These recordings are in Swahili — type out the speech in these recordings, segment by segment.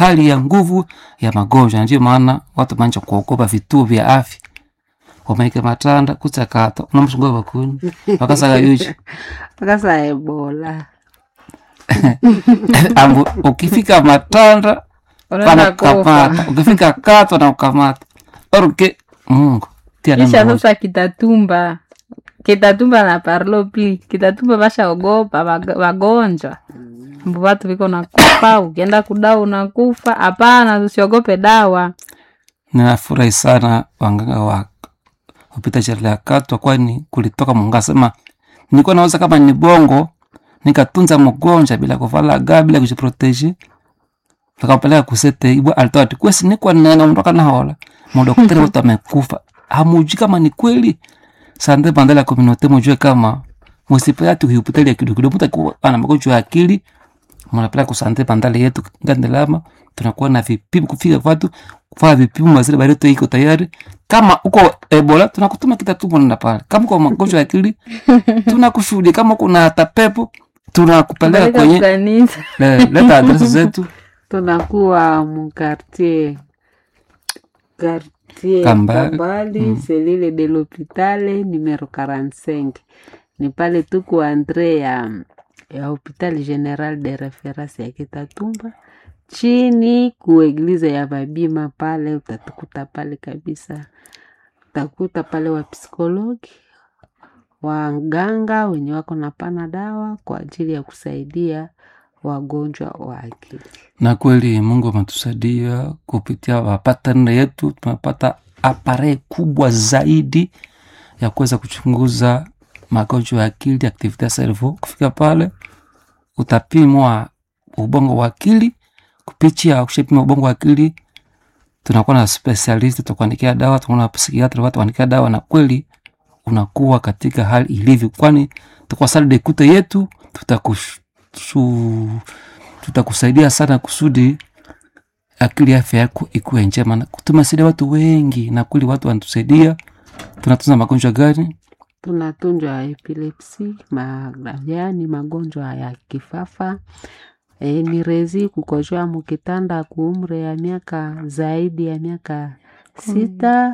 hali ya nguvu ya magonjwa. Ndio maana watu manja kuogopa vituo vya afya, wamaike matanda kuchakata unamsungua bakuni wakasaga yuchi akasa ebola ambu ukifika matanda unaenda kufa wanakukamata, ukifika kato wanakukamata oruke Mungu tia neno kisha moja. sasa kitatumba kitatumba na parlo pli kitatumba vashaogopa wag- wagonjwa mbu watu viko nakufa ukienda kudawa unakufa hapana tusiogope dawa ninafurahi sana wanganga wa kupita sheria ya katwa, kwani kulitoka Mungu asema nilikuwa naweza kama ni bongo nikatunza mgonjwa bila kuvala ga bila kujiproteje tukapeleka kusete ibwa alitoa ati kwesi nikwa nene mtoka na hola madaktari wote amekufa hamuji kama ni kweli sande bandala ya community mujue kama musipe ati hospitali ya kidogo kidogo mtu ana magonjwa ya akili mnapeleka kusante bandala yetu ngandelama tunakuwa na vipimo kufika watu kufanya vipimo mazile bareto iko tayari kama uko ebola tunakutuma kitatumo nenda pale kama uko magonjwa ya akili tunakushuhudia kama kuna hata pepo tunakupeleka Peleka kwenye kanisa le- leta adresi zetu tunakuwa mkartier quartier Kambale. Kambali selile de l'hopitale numero 45 ni pale tuku andre ya ya hopital general de reference ya Kitatumba chini kueglize ya Babima pale utatukuta pale kabisa, utakuta pale wa psikologi waganga wenye wako na pana dawa kwa ajili ya kusaidia wagonjwa wa akili. na kweli mungu ametusaidia kupitia wapatane yetu tumepata apare kubwa zaidi ya kuweza kuchunguza magonjwa ya akili activity ya cerveau kufika pale utapimwa ubongo wa akili kupitia kushapima ubongo wa akili tunakuwa na specialist tutakuandikia dawa tunakuwa na psikiatra watu kuandikia dawa na kweli unakuwa katika hali ilivyo kwani tukwa sala dekute yetu tutakush su- tutakusaidia sana kusudi akili afya yako ikuwe njema. Na Tumesaidia watu wengi na kweli watu wanatusaidia. Tunatunza magonjwa gani? tunatunjwa epilepsi ma, yaani magonjwa ya kifafa e, ni rezi kukojoa mukitanda kuumre ya miaka zaidi ya miaka sita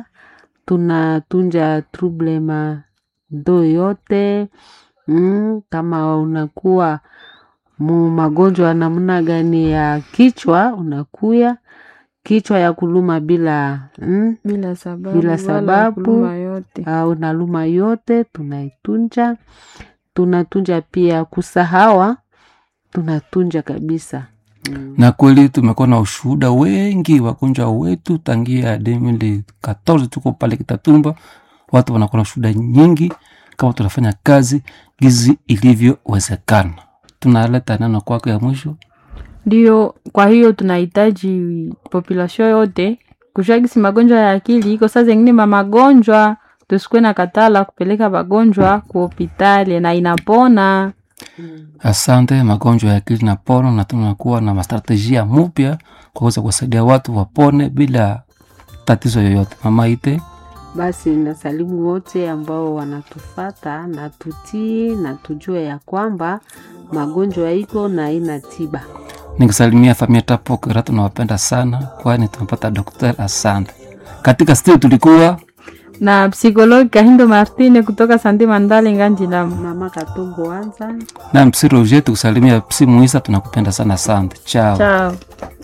tunatunja trouble ma ndo yote mm, kama unakuwa mu magonjwa namna gani ya kichwa unakuya kichwa ya kuluma bila mm, bila sababu Bila wala sababu. kuluma yote au naluma yote tunaitunja. Tunatunja pia kusahawa, tunatunja kabisa mm. Na kweli tumekuwa na ushuhuda wengi wagonjwa wetu tangia 2014 tuko pale Kitatumba, watu wanakuwa na ushuhuda nyingi kama tunafanya kazi gizi ilivyowezekana. Tunaleta neno kwako ya mwisho. ndio kwa hiyo tunahitaji population yote kushagisi magonjwa ya akili iko saa zengine ma magonjwa tusikuwe na katala kupeleka wagonjwa ku hopitali na inapona Asante. Magonjwa ya akili na pono, na tunakuwa na mastrategia mupya kwa kuweza kuwasaidia watu wapone bila tatizo yoyote. Mama Ite, Basi nasalimu wote ambao wanatufata na tutii na tujue ya kwamba magonjwa iko na ina tiba. nikisalimia familia Tapokera, tunawapenda sana, kwani tumepata daktari. Asante. Katika studio tulikuwa na psikologi Kahindo Martine kutoka Sande Mandale Nganjilamu. Mama Katongo Wanza na Msi Roger, tukusalimia Psi Muisa, tunakupenda sana. Asante, chao. Chao.